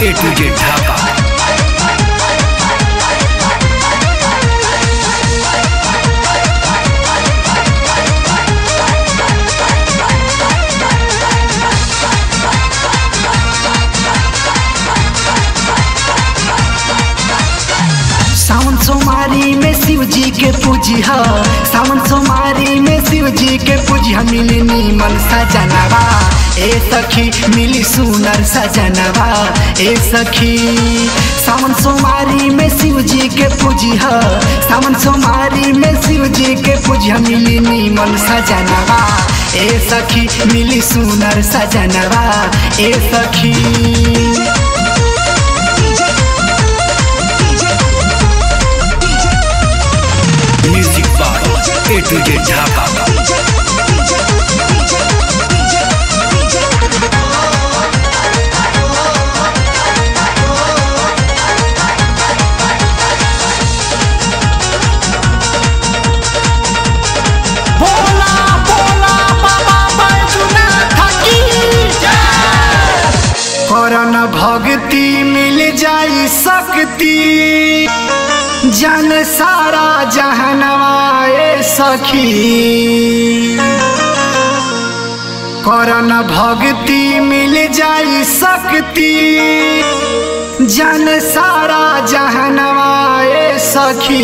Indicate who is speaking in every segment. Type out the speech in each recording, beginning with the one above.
Speaker 1: A to Z ढाका
Speaker 2: सावन सोमारी में शिव जी के पूजी ह सावन सोमारी में शिव जी के पूजी ह मिली नीमन सजनवा ए सखी मिली सुनर सजनवा ए सखी सावन सोमारी में शिव जी के पूजी ह सावन सोमारी में शिव जी के पूजी ह मिली नीमन सजनवा ए सखी मिली सुनर सजनवा ए सखी
Speaker 1: music by A to Z Dhaka
Speaker 2: बोला बोला बाबा बैजनाथ की करन भक्ति मिल जाई शक्ति जन सारा जहनवाए सखी करन भक्ति मिल जाई शक्ति जन सारा जहनवाए सखी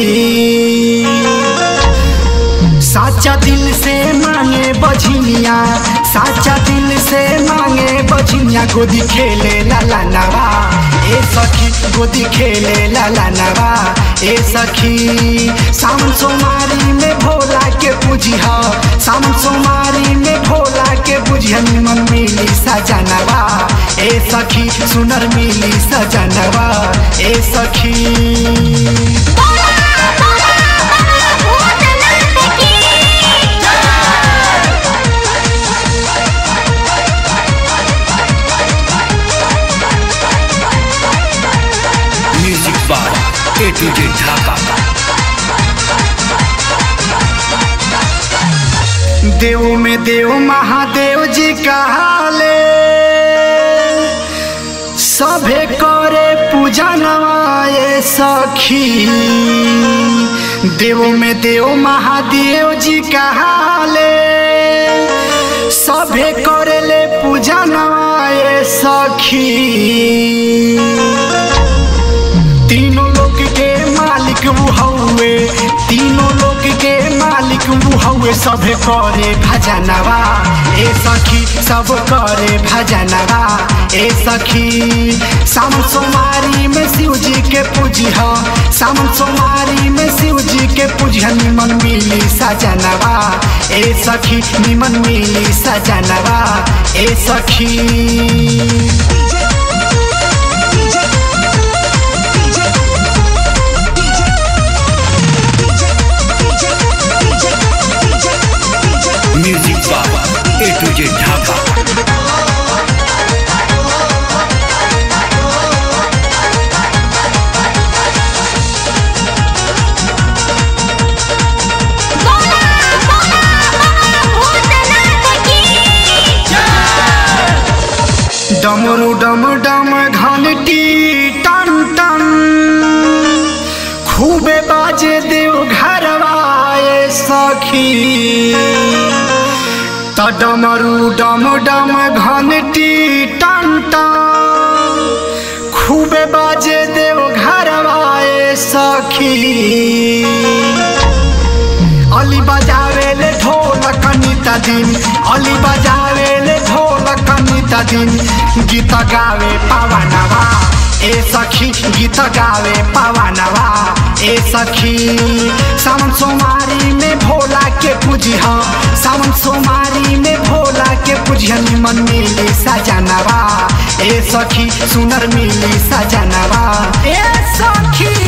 Speaker 2: साचा दिल से मांगे बझिनिया साचा दिल से मांगे बझिनिया गोदी खेले लाला नवा ए सखी गोदी खेले लाला नवा ए सखी सावन सोमारी में भोला के पूजी ह सावन सोमारी में भोला के पूजी मन मिली सजनवा ए सखी सुनर मिली सजनवा ए सखी
Speaker 3: बोला बोला भूतनाथ की
Speaker 1: music by A to Z Dhaka
Speaker 2: देव में देव महादेव जी कहाले सभे करे पूजा नवाए सखी देव में देव महादेव जी कहाले सभे करे ले पूजा नवाए सखी तीनों लोग के मालिक वो हउए तीनों लोग के मालिक वो हउए सभे करे भजनवा ए सखी सब करे भजनवा ए सखी सावन सोमारी में शिव जी के पूजी ह सावन सोमारी में शिव जी के पूजी ह निमन मिली सजनवा ए सखी निमन मिली सजनवा ए सखी
Speaker 1: music by A to Z Dhaka
Speaker 3: बोला बोला भूतनाथ की
Speaker 2: डमरू डम डम घंटी टन टन खूबे बाजे देव घरवाए सखी त डमरू डम डम घंटी टन टन खूबे बाजे देव घरवाए सखी अली बजावे ले ढोलक निता दिन अली बजावे ले ढोलक निता दिन गीत गावे पवनवा ए सखी गीत गावे पवनवा ए सखी सावन सोमारी में भोला के पूजी ह सावन सोमारी में भोला के पूजी ह निमन मिली सजनवा ए सखी सुनर मिली सजनवा ए सखी